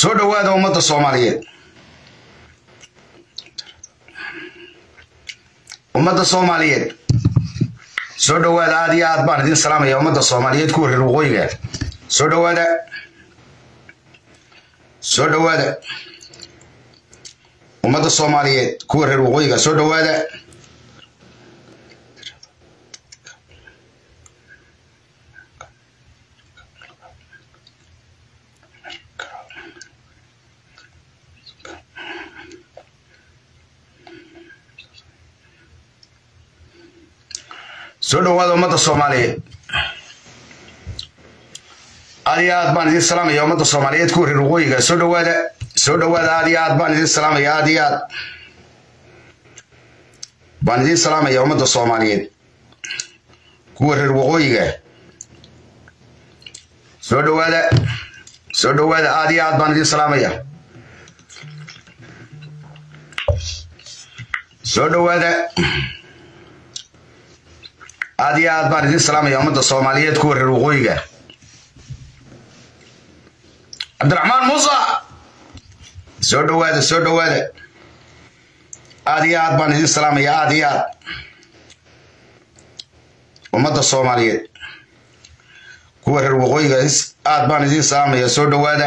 soo dhowaada ummadda soomaaliyeed ummadda soomaaliyeed soo dhowaada aad iyo aad baan idin salaamaya ummadda soomaaliyeed kuwa reer waqooyiga soo dhowaada soo dhowaada ummadda soomaaliyeed kuwa reer waqooyiga soo dhowaada soo dhowaada ummadda soomaaliyeed aad iyo aad baan idin salaamaya ummadda soomaaliyeed kuwa reer waqooyiga soo dhowaada soo dhowaada aad iyo aad baan idin salaamaya aad iyo aad baan idin salaamaya ummadda soomaaliyeed kuwa reer waqooyiga soo dhowaada soo dhowaada aad iyo aad baan idin salaamaya soo dhowaada aad iyo aad baan idin salaamaya ummadda soomaaliyeed kuwa reer waqooyiga cabdiraxmaan muusa soo dhowaada soo dhowaada aad iyo aad baan idin salaamaya aad iyo aad ummadda soomaaliyeed kuwa reer waqooyiga aad baan idin salaamaya soo dhowaada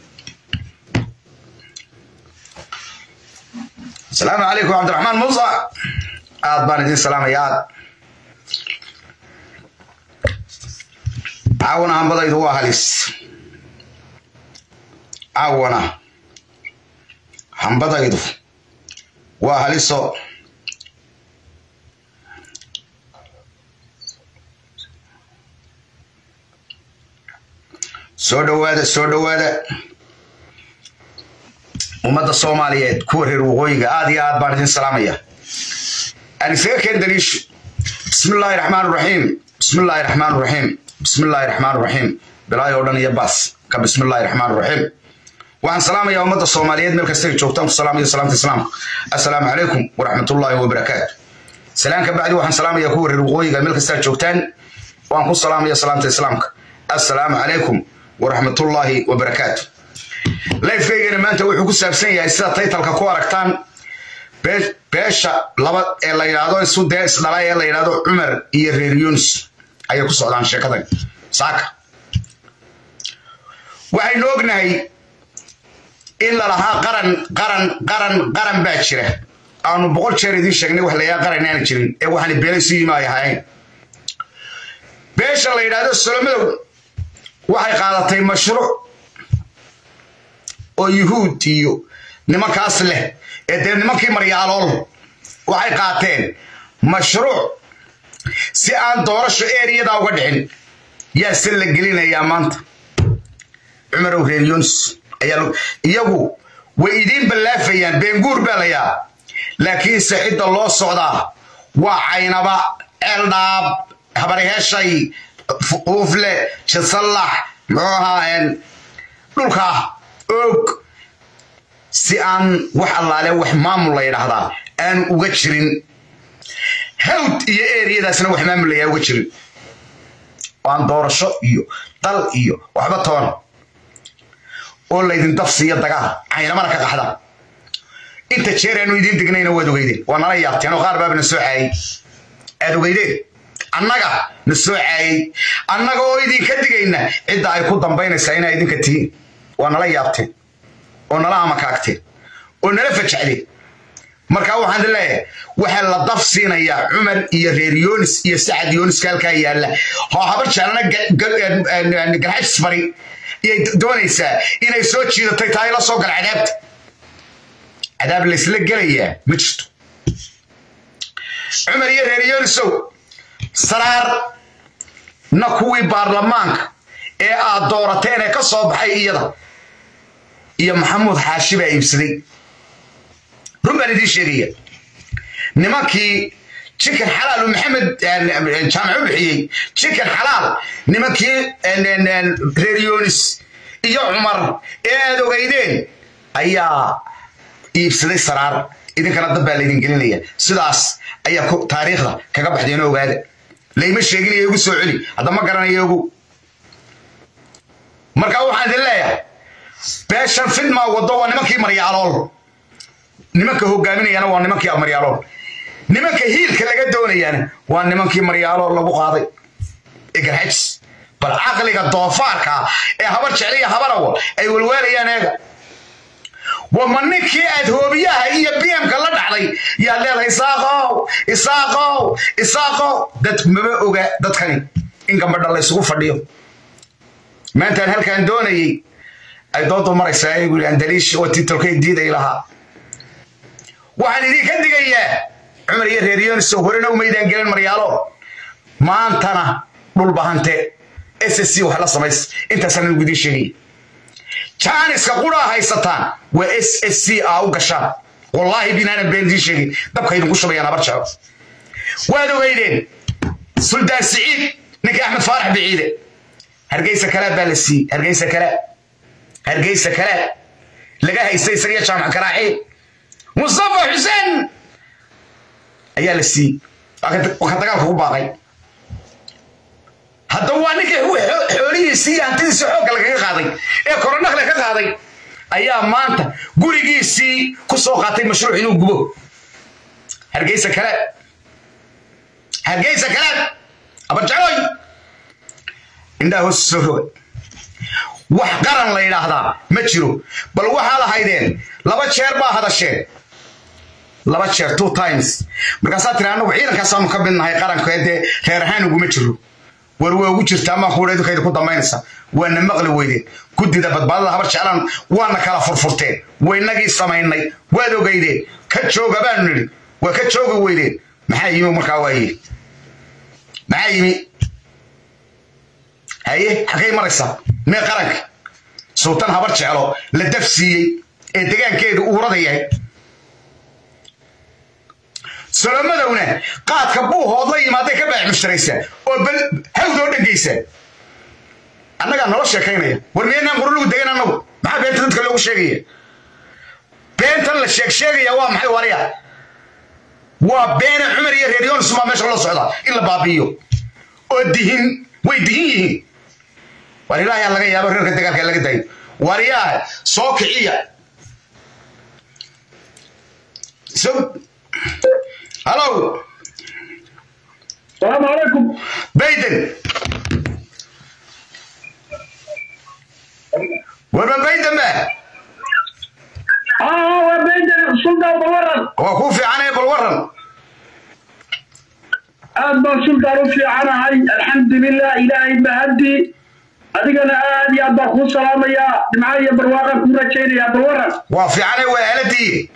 asalaamu calaykum cabdiraxmaan muusa aad baan idin salaamaya aad caawana hambadaydu waa halis caawana hambadaydu waa haliso soo dhowaada soo dhowaada ummadda soomaaliyeed kuwa reer waqooyiga aad iyo aad baan idin salaamaya aan isaga keen daliisho bismi illaahi raxmaan raxiim bismi illaahi raxmaan raxiim bismi illaahi raxmaan raxiim bilaayo dhan iyo baas ka bismi illaahi raxmaan raxiim waxaan salaamayaa ummadda soomaaliyeed meel kasta ay joogtaan ku salaamayo salaamta islaamka assalaamu calaykum waraxmatullaahi wabarakaatu salaan ka bacdi waxaan salaamayaa kuwa reer waqooyiga meel kasta joogtaan waan ku salaamaya salaamta islaamka assalaamu calaykum waraxmatullaahi wabarakaatu lifekeygana maanta wuxuu ku saabsan yahay sida taytalka ku aragtaan beesha laba ee la yidhaahdo isu dee isdhala ee la yidhaahdo cumar iyo reer yunis ayay ku socdaan sheekadan saaka waxaynu ognahay in lalahaa qaran qaran qaran qaran baa jira aanu boqol jeer idiin sheegnay wax layaa qaran aana jirin ee waxaan beelay su yima ay ahaayeen beesha la yidhaahdo solomadow waxay qaadatay mashruuc oo yuhuud iyo nimankaas leh ee dee nimankii maryaalool waxay qaateen mashruuc si aan doorasho eeriyadaa uga dhicin yaa se la gelinayaa maanta cumarow reer yunis iyagu way idiin ballaafayaan beenguur baa layaa laakiinse cidda loo socdaa waa caynaba ceeldhaab habarheeshay uufle jasallax muxuu ahaa dhulkaa og si aan wax allaale wax maamul la yidhaahdaa aanu uga jirin hawd iyo eriyadaasna wax maamulayaa uga jirin aan doorasho iyo dal iyo waxba toona oo laydin dafsiiyo dagaal caynamana ka qaxda inta jeer aanu idiin degnayna waad ogeydeen waa nala yaabteen oo qaar baaba na soo caayey aad ogeydeen annaga na soo caayey annaga oo idinka digayna cidda ay ku dambaynaysaa inaa idinka tihiin waa nala yaabteen oo nala amakaagteen oo nala fajacdeen markaa waxaan idin leeyahay waxaa la daf siinayaa cumar iyo reer yonis iyo sacad yoniska halkaa yaalla oo habar jaalana garxajis bari iyay doonaysaa inay soo jiidatay tahay la soo gala cadaabta cadaab laysla gelayaa ma jirto cumar iyo reer yonisow saraar na kuwii baarlamaanka ee aad doorateen ee ka soo baxay iyada iyo maxamuud xaashi baa iibsaday run baan idiin sheegaya nimankii jikan xalaal uu maxamed jaamac u bixiyey jikan xalaal nimankii reer yonis iyo cumar ee aad ogeydeen ayaa iibsaday saraar idinkana dad baa laydin gelinaya sidaas ayaa taariikhda kaga baxdeenoo ogaada layma sheeginayo igu soo celi hadda ma garanayo ogu marka waxaan idin leeyahay beeshan fidmaa wado waa nimankii maryaalool nimanka hogaaminayana waa nimankii maryaalool nimanka hiilka laga doonayaana waa nimankii maryaalool lagu qaaday egarxajis bal caqliga doofaarka ee habar jecliya habarawal ay walwaalayaan eega wama ninkii aad hoobiyaha iyo bmka la dhacday yaad leedahay isaaqow isaaqow isaaqow dad maba oga dadkani in gambadha laysugu fadhiyo maantaan halkaan doonayey ay doodu maraysaa ayagu yidhi andaliish oo titolkay diiday lahaa waxaan idinka digayaa cumar iyo reer yoonisow horena umaydaan gelin maryaalo maantana dhul bahante ssc wax la samays intaasaan anigu idiin sheegaya jaaniska quraa haysataan waa s s c a u gashaan wallaahi binaanan been idiin sheegin dabka idinku shubayaan habar jeclo waad ogeydeen suldaan siciid ninka axmed faarax biciide hargeysa kalaa baa la siiyey hargeysa kalaa hargeysa kalaa laga haystay isagiyo jaamac karaaxi mustafa xuseen ayaa la siiyey waa ka dagaalka ku baaqay haddaba waa ninka xoolihiisii iyo hantidiisii xoogga lagaga qaaday ee koronakle ka qaaday ayaa maanta gurigiisii ku soo qaatay mashruuc inuu gubo hargeysa kale hargeysa kale abarjacooy indhaha hoos soo roga wax qaran la yidhaahdaa ma jiro bal waxaad ahaydeen laba jeer baa hadasheen laba jeer two times markaasaa tiri annagu ciidankaasaanu ka midnahay qaranka dee reer ahaan uguma jiro war waa ugu jirtaa maa kuudha idinkayda ku dambaynaysa waana maqli weydeen guddida badbaadada habar jeclaan waana kala furfurteen waynagii samaynay waad ogeydeen ka jooga baanu nidhi waa ka joogi weydeen maxaa yimi markaa waa yidhi maxaa yimi haye xaggay maraysaa mee qaranka sultan habar jeclo la daf siiyey ee degaankeedu uurada yahay solomadowna qaadka buuhood la yimaaday ka baax mushtaraysaa oo bal hawdoo dhangaysaa annagaa nolo sheekaynaya war miyaynaan qurulugu degan annagu maxaa beenta dadka loogu sheegaya beentan la sheeg sheegaya waa maxay wariya waa beene cumar iyo reer yoonis baa meesha loo socdaa in la baabi'iyo oo dihin way dihin yihiin war ilaahay laga yaabo reerka dagaalka laga dayo waryaah soo kiciya so هلو السلام عليكم بيدن وما بيدن بقى اه وبين سلطان بورن هو كوفي عنه بالورن aad baan sultaan u fiicanahay alxamdulilah ilaahay mahadi adigana aad iyo aad baan kuu salaamayaa dhimcaha iyo barwaaqan kuu rajaynayaa balwaran وفي عنه وهالتي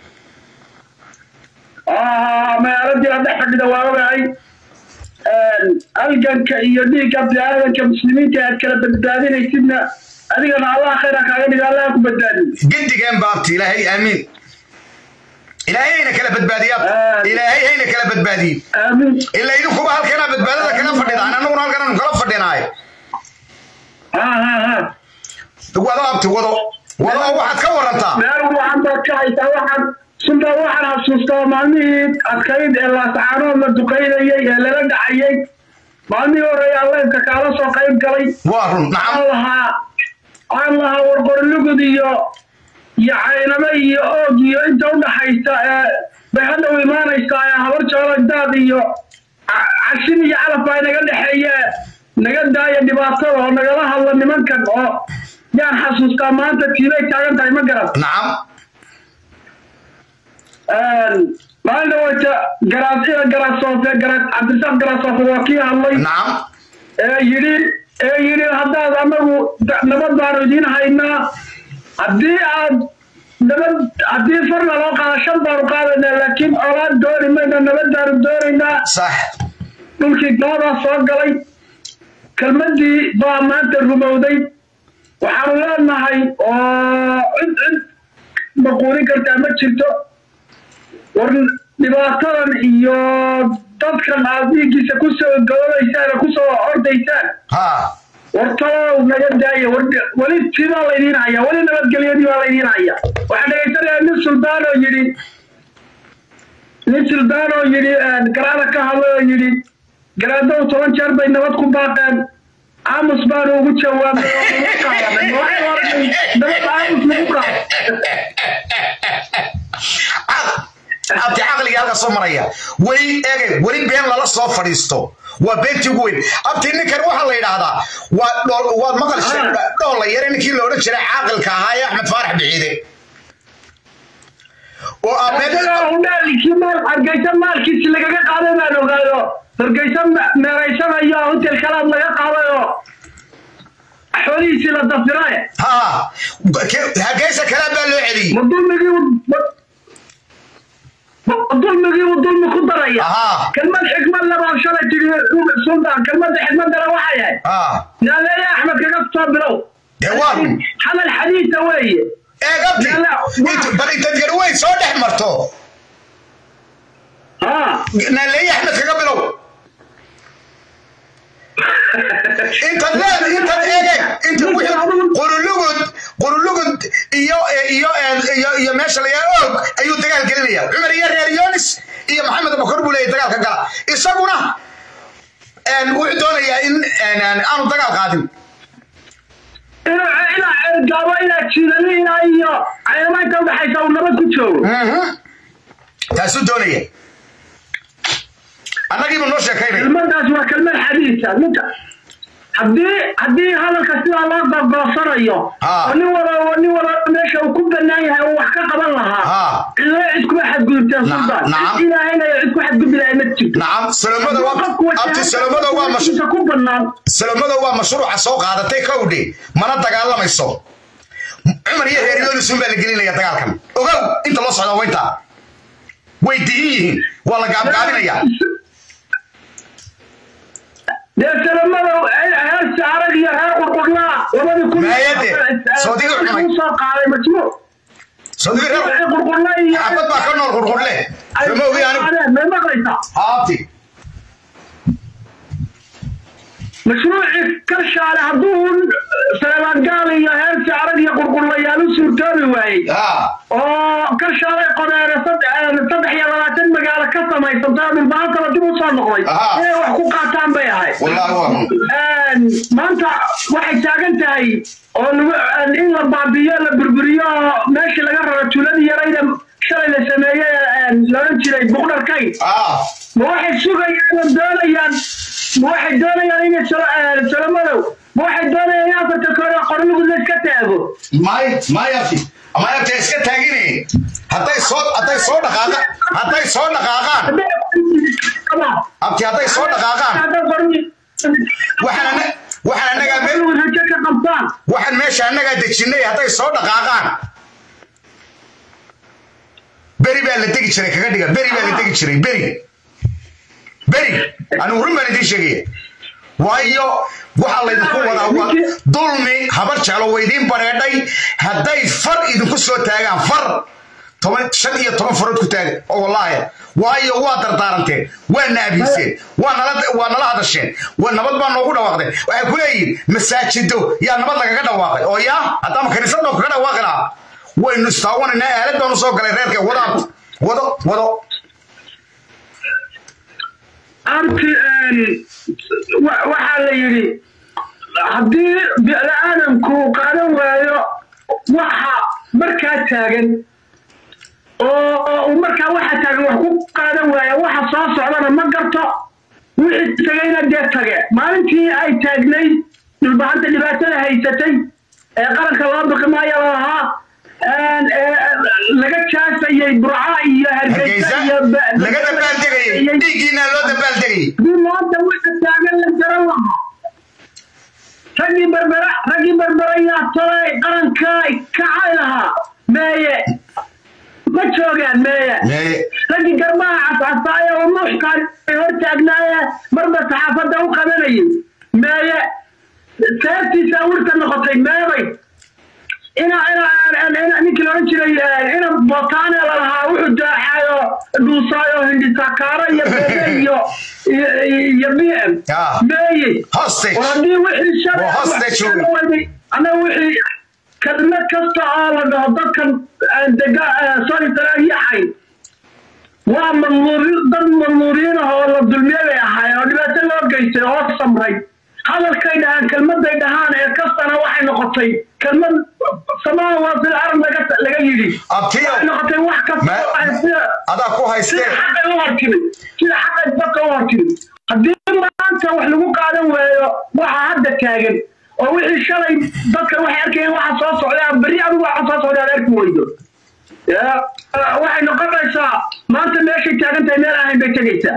magaaladii la dhex fadhida waa ogahay halganka iyo dhiigga biniaadanka muslimiinta aad kala badbaadinaysidna adigana allah khayra kaaga dhiga allah ku badbaadiyo قد كان بابتي إلهي آمين إلهي هنا كلا بدباديات إلهي هنا كلا بدبادي aamiin إلا إذا كوبا هالكنا بدبادة كنا فردنا أنا نقول هالكنا نكلا فردنا هاي ha ha ha وضع أبتي وضع وضع واحد كورنتا meel waxaan baad ka haysaa waxaan sultaan waxaan xasuustaa maalmihii adkayd ee laasacaanood la duqaynayay ee lala dhacayay maalmihii horeeya alleynka kaala soo qayb galay وارن aan نعم lahaa aan lahaa warqorlugud iyo iyo cayname iyo oog iyo inta u dhaxaysa ee bay hadda u imaanaysaa ee habar joolagdaad iyo ca- cashin iyo calaf baa inaga dhexeeye naga daaya dhibaatada oo nagala hadla nimankan oo yaan xasuustaa maanta tiibay taagan tahay ma garan نعم maalin dhaweyta garaasida garaasoofe garas cabdirasaaq garaasoofe waa kii hadlay نعم ee yidhi ee yidhi haddaad anagu da- nabad baanu idiin haynaa haddii aad nabad haddii farna loo qaada shan baanu qaadaynaa laakiin colaad dooni mayna nabadaanu doonaynaa صح dhulkii gaadaa soo galay kelmaddii baa maanta rumowday waxaanu leenahay oo cid cid maquulin kartaa ma jirto war dhibaatadan iyo dadkan aad dhiiggiisa kusoo gabadaysaan oo kusoo ordaysaan ها wartalow naga daaya war weli tibaa laydiin hayaa weli nabadgelyadii baa laydiin hayaa waxaan dhegaysanayaa nin suldaan oo yidhi nin suldaan oo yidhi garaada ka hadlay oo yidhi garaadow toban jeer bay nabad ku baaqeen aamus baanu ugu jawaabnay oo ugu qaadanay ma waxay dabada aamus lagu qaado abti caqliga halka soo maraya weli eegay weli been lala soo fadhiisto waa beentii ugu weyn abti ninkan waxaa la yidhaahdaa waa dhool- waad maqalshay dhoolla yare ninkii la odhan jiray caaqilka ahaa ee axmed faarax biciide oo aa been isagaa udhaalikii maal hargeysa maalkiisi lagaga qaaday baan ogaayo hargeysa me- meeraysanayo hotel kalaad laga qaadayo xoolihiisii la dafirae ha hargeysa kalaa baa loo celiyey ma dulmigii ma dulmigii uu dulmi ku daraya Ahaa. kelmad xikmad labaa shalay tiri sultan kelmadda xikmadana waxay ahayd ha naaleeye axmed kaga soo bilow dee waa run hadal xadiisa weeye eeg abti Yalla, waa- int- bal intad garweyn soo dhex marto haa naaleeye axmed kaga bilow intaad leed intaad eegeen inta wixii qurulugud qurulugud iyo iyo iyo iyo meesha layaa og ayuu dagaal gelinaya cumar iyo reer yonis iyo maxamed bakor buu leeyahay dagaalka gala isaguna een, wuxuu doonayaa in een, een, aanu dagaal qaadin inaa inaa ceelgaabo inaa jiidaniina iyo cayamaanka udhaxaysa uu nabad ku joogo Mhm. taasuu doonaya annagiibu noo sheekaynaya kelmadaas waa kelmad xadiisa ninka haddii haddii hadalka sidaa loo gorgoosanayo Ah. oo nin wala nin wala meesha uu ku banaan yahay uu wax ka qaban lahaa Ah. cidlo cid kuma xadgudubteen Na- sultan nacam. cid ilaahayna cid ku xadgudbi lahay ma jirto nacam salomada waa abti salomada waa mash qofkiisa ku banaan salomada waa mashruuca soo qaadatay kowdhe mana dagaalamayso cumar iyo reer yonis unbaa la gelinaya dagaalkan ogow inta loo socda waynta way dihin yihiin waa la gaabgaabinaya dee salamada heersi arag iyo reer qurqurnaa labadii kun Maayade, Saudi-ga cunay. soo qaaday majmuuc sodigi reer qurqurnaa iyo xabad baa ka nool qurqurle lama ogi anigu may maqlaysaa haabti mashruucii karshaale hadduu saleebaan gaal iyo heersi arag iyo qurqurlayaal u suurtoobi waayey ha oo karshaale qodeere saddex saddex iyo labaatan magaalo ka samaysantay oo dhulbaantaba dib u soo noqday Aha. inay wax ku qaataan bay ahayd wallaahi waa run Een, maanta waxay taagan tahay oo lagu in la baabiyo la burburiyo oo meeshii laga raro tuuladii yarayda shalay la sameeyey een, la odhan jiray buqdharkay ha ma waxay sugayaan oo doonayaan ma waxay doonayaan inay salo- een, salomadow ma waxay doonayaan in afarta kore qornigu la iska taago may may abti ama abti iska taagine hadday soo hadday soo dhaqaaqa hadday soo dhaqaaqaan abti hadday soo dhaqaaqaan Hadday qorni- waxaan ana- waxaan annagaa me- qornigu rajo ka qabtaan waxaan meesha annagaa dejinay hadday soo dhaqaaqaan beri baa la degi jiray kaga dhiga beri baa la degi jiray beri beri anigu run baan idiin sheegaya waayo waxaa laydinku wadaa waa dulmi habar jeclo waa idiin bareedhay hadday far idinku soo taagaan far toban shan iyo toban farood ku taaga oo wallaahi waayo waa dardaaranteen waa naabiiseen waa nala waa nala hadasheen waa nabad baa noogu dhawaaqdeen waxay ku leeyihin masaajido yaa nabad lagaga dhawaaqay oo yaa haddaama kaniisad noo kaga dhawaaqi lahaa waynu istaawanaynaa aalad baanu soo galay reerka wadaad wado wado arti wa- waxaa la yidhi haddii bini-aadamku qaadan waayo waxa markaa taagan oo uu markaa waxa taagan wax ku qaadan waaya waxa soo socdana ma garto wixii tagayna dee tage maalintii ay taagnayd dhulbahanta dhibaatada haysatay ee qaranka loo baqi maayo la lahaa een, ee, laga jaasayay burca iyo hargeysa hargeysa iyo ba- laga dabaaldegayay dhiiggiina loo dabaaldegayay haddii maanta waxa taagan la garan lahaa raggii berbera raggii berbera yaa tolay qaranka kacay lahaa meeye ma joogaan meeye Mee- raggii garbaha cascasaaye oo nuuxkaan hor taagnaaye marba saxaafadda u qabanayay meeye seertiisa awirta noqotay meebay ina ina ina ninkii la odhan jiray ina botaane lalahaa wuxuu daaxaayo dhuusaayo hindhisakaaro iyo bebe iyo iyo- iyo b m Ah. meeye hostage war haddii wixii shalay Waa hostage wax wey. ka waday anaga wixii kelmad kasta oo la dhaho dadkan aan dega sorry talaayaxay waa mamnuuri dad mamnuuriin ah oo la dulmiyay bay ahaayeen oo dhibaato loo geystay oo samray hadalkay dhahaan kelmaday dhahaan ee kastana waxay noqotay kelmad samaa waa fil arab laga laga yidhi abtiyo waxay noqotay wax kasta Ma- oo ay sida adaa ku sida haystee xaqay u hortimid sida xaqay dadka u hortimid haddii maanta wax lagu qaadan waayo waxa hadda taagan oo wixii shalay dadka waxay arkayeen waxa soo socdaa berri adigu waxa soo socdaa aad arki weydo ya waxay noqonaysaa maanta meeshay taagan tahay meel ahayn bay tegaysaa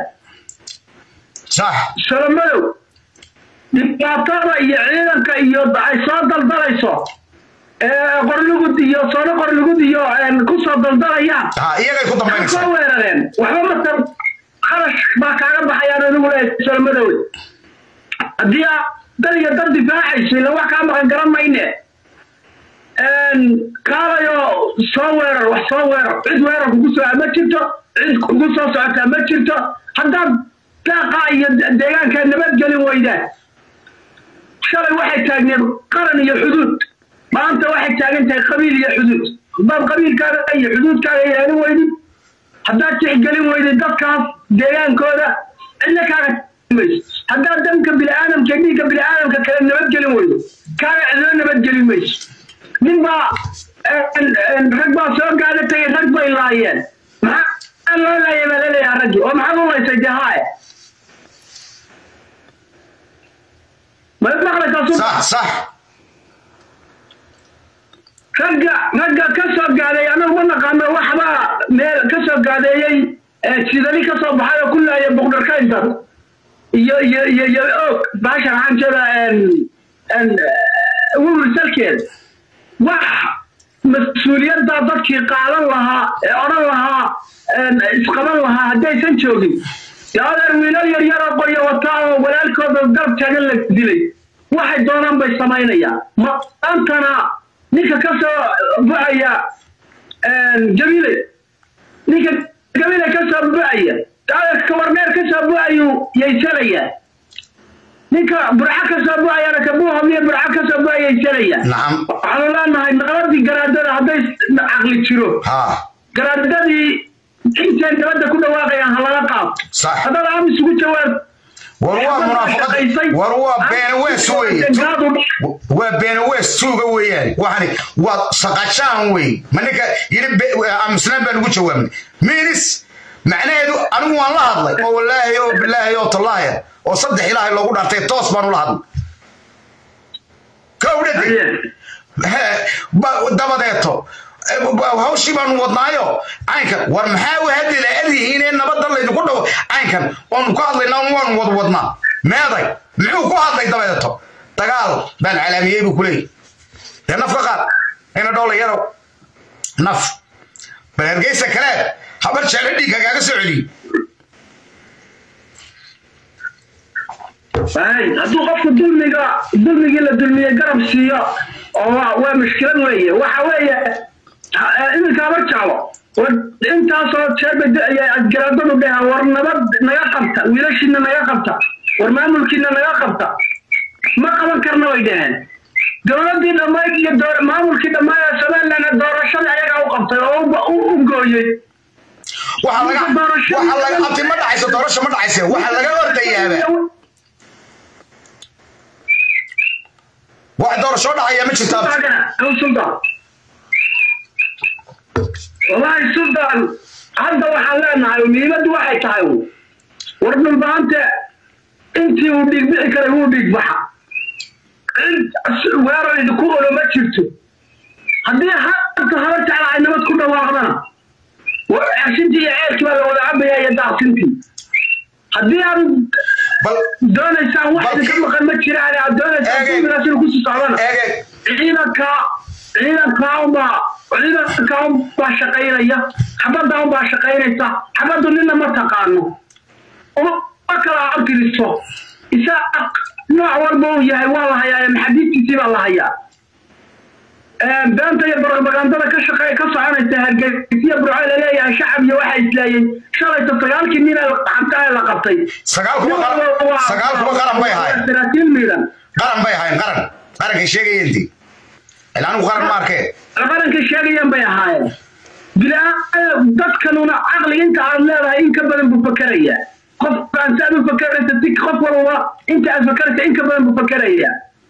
sax solomadow dhibaatada iyo ciidanka iyo ay soo daldalayso ee qorlugud iyo soono qorlugud iyo een, ku soo daldalayaan ha iyagay ku waxay dambaynaysaa soo weerareen waxba matan kharash baa kaaga baxayaan adigu leeyahay solomadow haddii aa dad iyo dad difaacayso ila wax kaa maqan garan mayne een, kaalayo soo weerar wax soo weerar cid weerar kugu soo ma jirto cid kugu soo socotaa ma jirto haddaad daaqa iyo de- deegaanka nabadgelin weydaan shalay waxay taagneed qaran iyo xuduud maanta waxay taagan tahay qabiil iyo xuduud haddaad qabiilkaaga iyo xuduudkaaga ilaalin weydid haddaad tixgelin weydid dadkaas deegaankooda cidna kaaga mayso haddaad danka bini'aadamka dhiigga bini'aadamka kale nabadgelin weydo kaaga cidna nabadgelin mayso nin baa een- een, rag baa soo gaada tagay rag bay laayeen maxaa loo laayay baa laleeyaha raggii oo maxaad u laysay dee haaye ma maqlaysaa su sax sax ragga ragga ka soo gaaday anagu ma naqaano waxbaa meel ka soo gaadeeyey ee sidali ka soo baxay oo ku laaya boqdharkayntan iyo iyo iyo iyo og baasha waxaan jeedaa n n wursalkeed wax mas-uuliyadda dadkii qaadan lahaa ee odhan lahaa een, isqaban lahaa haddaysan joogin yaa adeer wiilal yar yaroo qoryo wataa oo walaalkooda garab taagan la dilay waxay doonaan bay samaynayaan maantana ninka ka soo buxaya jabile ninka jabile ka soo buxaya adeerka warneer ka soo buxayuu yaysanaya ninka burca ka soo buxayana kabuuhamiya burca ka soo buxaya yaysanaya nacam waxaanu leenahay naqladii garaadada hadday caqli jiro ha garaadadii intay nabadda ku dhawaaqayaan ha laga qaado sax haddana amis ugu jawaab war waa munaafaqad war waa beenawees weeye waa beenawees tuuga weeyaan waxani waa saqajaan wey ma ninka yidhi be- aamusnaan baan ugu jawaabnay minis macnaheedu anigu waan la hadlay oo wallaahi oo bilaahi oo tallaahi oo saddex ilaahay loogu dhaartay toos baan ula hadlay kowdhade dabadeeto eh, ba- hawshii baanu wadnaayo caynkan war maxaa u hadli la-adihiin ee nabadda laydinku dhawo caynkan waanu ka hadlaynaa waanu wad wadnaa meeday muxuu ku hadlay dabadeeto dagaal baan calaamiyey buu ku leeyahy dee naf ka qaad ina dhoola yarow naf bal hargeysa kale habar jeclo dhiigga kaaga soo celiyo Ay, hadduu qofku dulmiga dulmigii la dulmiye garab siiyo oo waa waa mushkilad weeye waxa weeye ha- eh, iminka habar jeclo war intaasoo jeerba garaadadu dheha war nabad naga qabta wiilashiina naga qabta war maamulkiina naga qabta ma qaban karna way dhaheen dowladdii dhammayd iyo doo- maamulkii dhammayd ee somaliland doorashada ayagaa u qabtay oo u- u u gooyey waxaa laga waxaa laga abti ma dhacayso doorasho ma dhacayse waxaa laga ordayaaba wax doorasho dhacaya ma jirta abti sultan wallaahi sultan hadda waxaan leenahay muhiimaddu waxay tahay war dhulbaante intii uu dhiigbixi karay wuu dhiigbaxa cid weerar idinku olo ma jirto haddii hadda haba jecla ay nabad ku dhawaaqdana cershintii iyo ceerkii baa la wada cabayaa iyo daaqsintii haddii aad bal doonaysaan wax Balki- idinka maqan ma jiraan aad doonaysaan Eege. kuminaas inuu kusii socdana eege ciidanka ciidanka unbaa ciidanka unbaa shaqaynaya xabadda unbaa shaqaynaysa xabaddu nina ma taqaano uma kala arkiriso isaa nooc walba uu yahay waa la hayaa maxadiidtiisii baa la hayaa beenta iyo propagandada ka shaqey ka soconaysa hargeysiya burco laleeyahay shacab iyo waxaa isleeyey shalayta sagaalkii nin ee xabta ee la qabtay sagaal kuma qaran sagaal kuma qaran bay ahaayeen saraakiil miidan qaran bay ahaayeen qaran qarankay sheegayeenti ilaa anigu qaran ma arkee qaranka sheegayaan bay ahaayeen bilaa dadkanuna caqli inta aad leedahay in ka badan buu fakerayaa qofkaan saad u fakeraysa si qof walba inta aad fakeraysa in ka badan buu fakeraya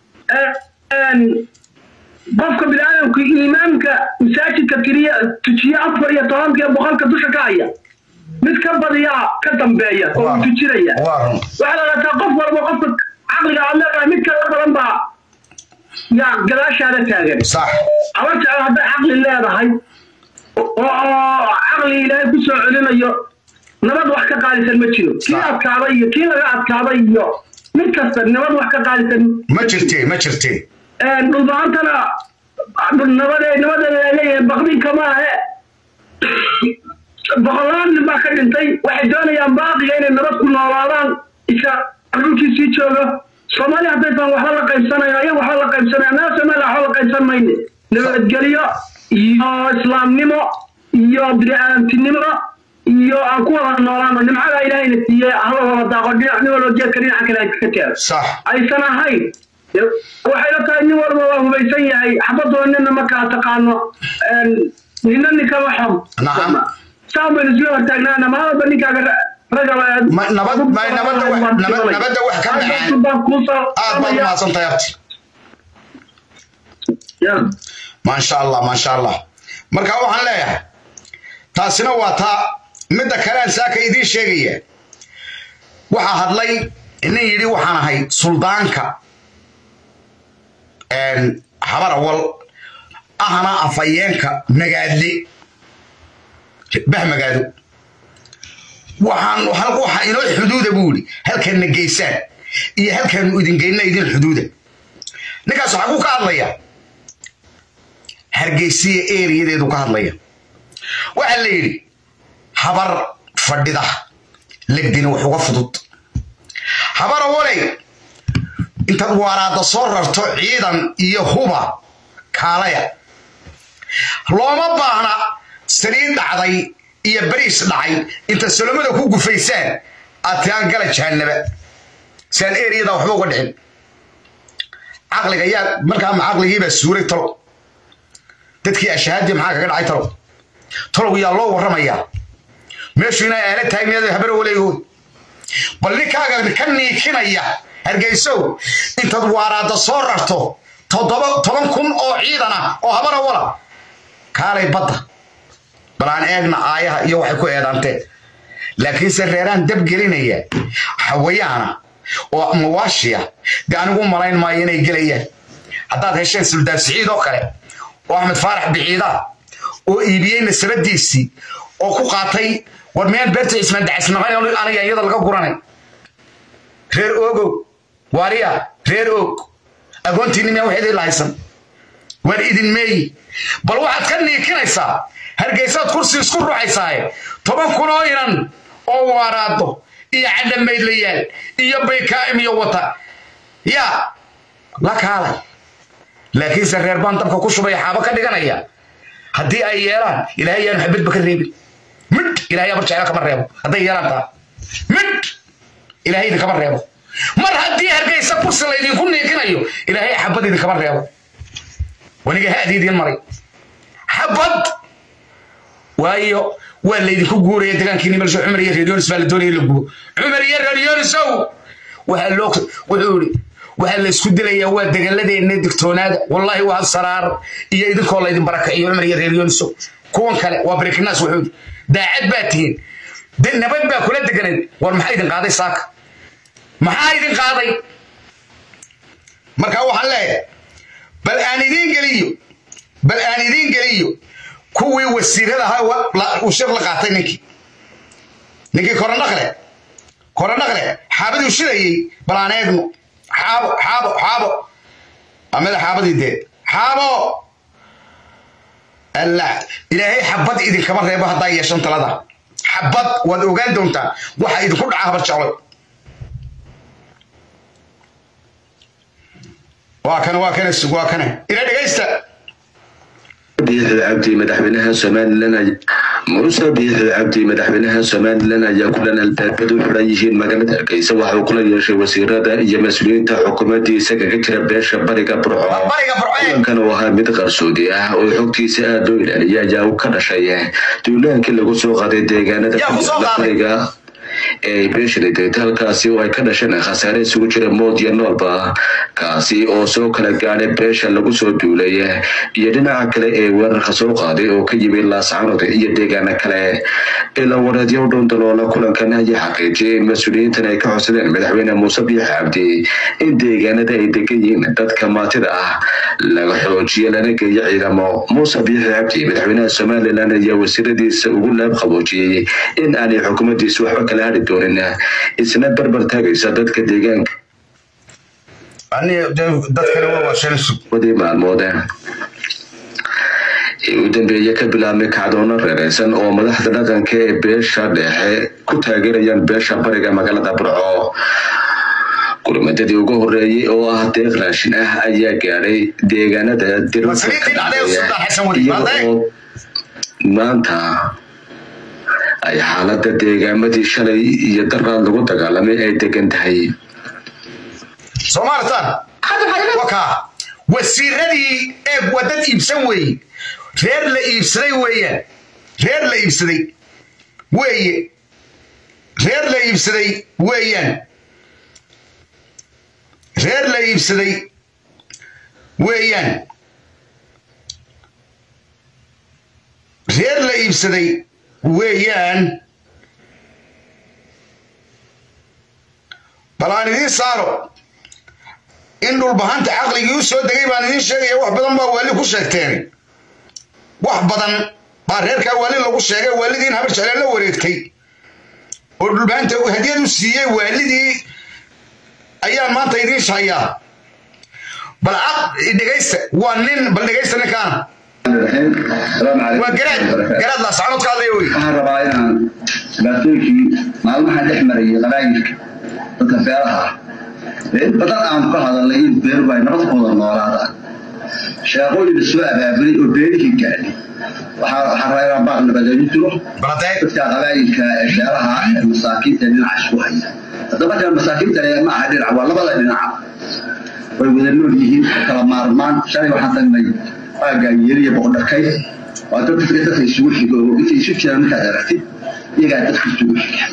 qofka biniaadamku imaamka masaajidka keliya tujiye afar iyo tobanka iyo boqolka dusha ka haya mid ka badiyaa ka dambeeya oo uu tujinaya waxaa la dhataa qof walba qofka caqliga aad leedahay mid kala badan baa yaa gadaashaada taagan aba jecel hadday caqli leedahay oo caqli ilaahay ku soo celinayo nabad wax ka qaalisan ma jiro kii adkaaday iyo kii laga adkaaday iyo mid kasta nabad wax ka qaalisan ma jirte ma jirte dhulbaantana nabade nabadeeda leeyahay baqdinka maahe boqolaal nin baa ka dhintay waxay doonayaan baaqiga inay nabad ku noolaadaan iska dhulkii sii jooga soomaaliya haddaysan waxba la qaybsanayo ayaga waxba la qaybsanaya annaga soomaaliya waxba la qaybsan mayne nabadgelyo iyo islaamnimo iyo bini'aadamtinimo iyo aan ku wada noolaano nimcada ilaahayna siiye hala wada daaqo dhinac nin walba geedka dhinaca kale ka teero aysan ahayn waxay la tahay nin walba waa hubaysan yahay xabadoo nina ma kala taqaano nina ninkama xom saan baynu isla hortaagnaana maalaba ninkaaga nabadda wax ka dhaceen aad baad umahadsantahay abti maasha allah maasha allah marka waxaan leeyahay taasina waa taa midda kalean saaka idiin sheegaya waxaa hadlay nin yidhi waxaan ahay suldaanka habar awal ahna afayeenka magaadle bah magaado waxaan waxa inoo xuduuda buu yidhi halkanna geysaan iyo halkaanu idingeyna idin xuduuda ninkaas waxaa ku ka hadlaya hargeysiya eriyadeedu ka hadlaya waxaa la yidhi habar fadhida legdina wax uga fudud habar awaley intaad waaraadda soo rarto ciidan iyo huba kaalaya looma baahna saliid dhacday iyo bariis dhacay inta solomada ku gufaysaan aad tiraan gala jahanaba siaan eriyada waxba uga dhicin caqliga yaa markaa ma caqligiibaa suuray talo dadkii ashahaadii maxaa kaga dhacay talow talow yaa loo warramayaa meeshu inay aala tahay miyad habaro waleegood bal ninkaaga ka niikinaya hargeysow intaad waaraadda soo rarto toddoba toban kun oo ciidan ah oo habara wala kaalay badda bal aan eegna aayaha iyo waxay ku eedaanteen laakiinse reeraan dab gelinaya xawayaana oo mawaashiya dee anigu malayn maayo inay gelayaan haddaad hesheen suldaan siciid oo kale oo axmed faarax biciida oo iibiyey nasabadiisii oo ku qaatay war miyaan beerta cismaan dacisnaqay aniga iyada laga guranay reer ogow waariya reer og agoontiinni miyaa wax idin lahaysan waan idin meeyi bal waxaad ka niikinaysaa hargeysaad kursi isku ruuxaysaaye toban kun oo inan oo waaraado iyo cadhamaydlayaal iyo baykaa'im iyo wata yaa la kaalay laakiinse reer baan dabka ku shubaya xaabo ka dhiganaya haddii ay yeelaan ilaahay yaanu xabadba ka reebin midh ilahay abar jecla kama reebo hadday yeelaan taa midh ilaahay idinkama reebo mar haddii hargeysa kursi laydinku niikinayo ilaahay xabad idinkama reebo waniga haadii idiin maray xabad waayo waa laydinku guuraya degaankiini meelsho cumar iyo reeryonis baa la doonaya la gubo cumar iyo reeryonisow waxaa loo wuxuu yidhi waxaa la isku dilayaa waa degaladeenna digtoonaada wallaahi waa saraar iyo idinkoo laydin barakaciyo cumar iyo reeryonisow kuwan kale waa barikinaas wuxuu yidhi daacad baa tihiin nabad baa kula deganayd war maxaa idin qaaday saaka maxaa idin qaaday marka waxaan leeyahay bal aan idiin geliyo bal aan idiin geliyo kuwii wasiirada ahaa uu sheekh la qaatay ninkii ninkii koronaqle koronaqle xaabadii shidayey bal aan eegno xaabo xaabo xaabo amada xaabadii dee xaabo alla ilaahay xabad idinkama reebo haddaa yeeshan talada xabad waad ogaan doontaa waxa idinku dhaca habar jecloy waa kana waa kana sug waa kana ila dhegaysta biixi cabdi madaxweynaha somalilan muuse biixi cabdi madaxweynaha somalilan ayaa kulan albaabadu xiran yihiin magaalada hargeysa waxa uu kula yeeshay wasiirada iyo mas-uuliyiinta xukuumaddiisa kaga jira beesha bariga burco kulankan oo ahaa mid qarsoodi ah oo xogtiisa aad loo ilaaliya ayaa uu ka dhashay duulaankii lagu soo qaaday deegaanada bariga ee beeshani degtay halkaasi oo ay ka dhasheen khasaare isugu jira mood iyo noolba kaasi oo soo kala gaadhay beesha lagu soo duulay iyo dhinaca kale ee weerarka soo qaaday oo ka yimi laascanood iyo deegaana kale ilaa wareedyo u dhow daloola kulankan ayaa xaqiijiyay in mas-uuliyiintan ay ka codsadeen madaxweyne muuse biix cabdi in deegaanada ay degan yihiin dadka maatida ah laga xoojiyo lana geeyo ciidamo muuse biixi cabdi madaxweynaha somalilan ayaa wasiiradiisa ugu laab qaboojiyey in aanay xukuumaddiisa waxba kala hadhi doonin isna barbar taagaysa dadka deegaanka wadii maalmood ee u dambeeye ka bilaabmay kacdoono reereysan oo madaxda dhaqanka ee beesha dhexe ku taageerayaan beesha bariga magaalada burco gurmadadii ugu horeeyey oo ah deeq raashin ah ayaa gaadhay deegaanada diriyagoo maanta ay xaalada deegaamadii shalay iyo daraad lagu dagaalamay ay degan tahay soomaalitan wakaa wasiiradii eeg waa dad iibsan weeye reer la iibsaday weeyaan reer la iibsaday weeye reer la iibsaday weeyaan reer la iibsaday weeyaan reer la iibsaday weeyaan bal aan idiin saaro in dhulbahanta caqligii u soo degay baan idiin sheegaya wax badan baa waali ku sheegteen wax badan baa reerkaa waali lagu sheegay waalidiin habar jecleen la wareegtay oo dhulbahanta hadiyad u siiyey waalidii ayaan maanta idiin shahayaa bal dhegaysta waa nin bal dhegaysta ninkaana waa garaad garaad laascanood ka hadlaya wey waxaan rabaa inaan dhibaatooyinkii maalmaha dhex marayay qabaayilka dadka beeraha ah in badan aan ka hadalnay in beeruhu ay nabad ku wada noolaadaan sheeqooyin isoo abaabulay oo beerihii gaadhay waxaa waxaa rabaa inaan baaq nabadeeyo jiro baladeeg dadka qabaayilka ee beeraha ee masaakiinta dhinaca isku haya hadda markaa masaakiinta ma aha dhinac waa labada dhinaca way wada nool yihiin kala maarmaan shalay waxaan tagnay aagaa yeriya boqodharkay waa dad dadka dadka isugu xigo oo intay isu jiraan markaad aragtid iyagaa dadka isugu xiga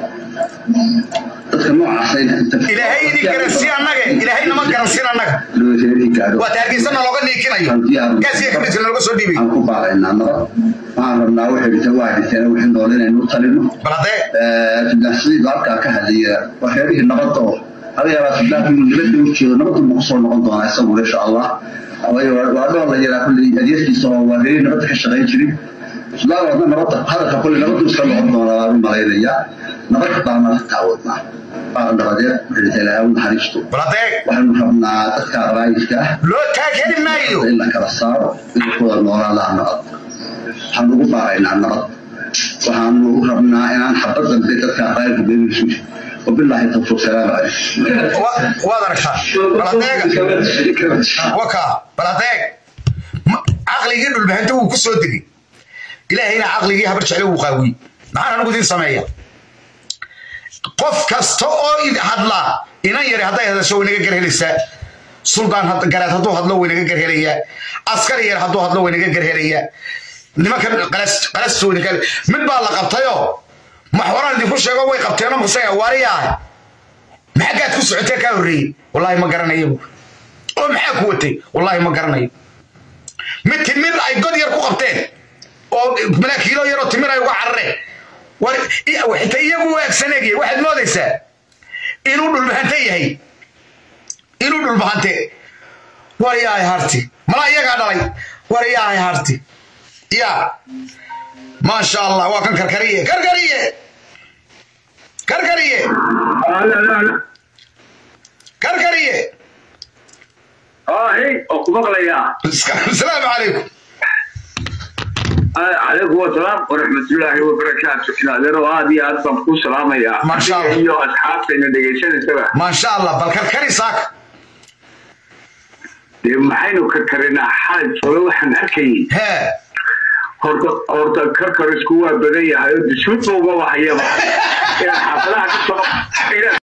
dadka noocaasa ilaahay idin garansiin annaga ilaahay nama garansiin annaga gaadho waa taargeysana looga niikinayo gaasiga kabidka looga soo dhiibay aan ku baaqaynaa nabad waxaan rabnaa waxay dhintay waa dhinteen wixii nool inaynu talino baladeeg sudaansidiidu halkaa ka hadlaya waa reerihii nabadda oo laga yaabaa sudaanku inuu nabadda u jeedo nabaddu ma kusoo noqon doonaa isagu insha allah waayo waa dhool la yaraa kulley adeerkiisa oo waa reerihii nabadda ka shaqayn jirin sudaan wadna nabadda hadalka kulley nabaddu iska noqon doonaa waan u malaynayaa nabad baana taawadnaa baa nabadeed waxay dhintay ilaahay u naxariisto baladeeg waxaanu rabnaa dadka qabaayilka ah loo taageeri maayo in la kala saaro inay ku wada noolaadaan nabad waxaan ugu baaqaynaa nabad waxaanu rabnaa inaan xabad dambe dadka qayrka beerisu wabilaahi tawfiiq salaamu calaykum Wa- waad aragtaa baladeega waka baladeeg Ma- caqligii dhulbahanta wuu ku soo degay ilaahayna caqligii habar jecle wuu qaawiyey maxaan anigu idin sameeya qof kasta oo id- hadlaa inan yari hadday hadasho way naga garhelaysaa suldaan had- garaad hadduu hadlo way naga garhelayaa askari yar hadduu hadlo way naga garhelayaa nimankan qalas qalastooda kale mid baa la qabtayoo maxwaraan idinku sheego way qabteenoo musaya waariyaa maxagaad ku socotee kaa horreeyey wallaahi ma garanayo oo maxaa ku watay wallaahi ma garanayo mid timir ay god yar ku qabteen oo malaakiilo yaroo timir ay uga carareen war i- xitaa iyagu waagsaneegye waxaad moodaysaa inuu dhulbahante yahay inuu dhulbahante war yaahay harti malaa iyagaa dhalay war yaahay harti ya maasha allah waa kan karkariye karkariye karkariye karkariye اه oo ku maqlayaa asalaamu calaykum calaykum wasalaam waraxmatullaahi wabarakaatu adeero aad iyo aad baan kuu salaamayaa Masha Allah. Adiga iyo asxaabtayna dhegaysanaysaba maasha allah bal karkari saaka dee maxaynu ka karinaa xalay jooga waxaan arkayay hee horta horta karkarisku waa badan yahay oo disuudba uma wahayaba inaad xaafadaha ka soo inaad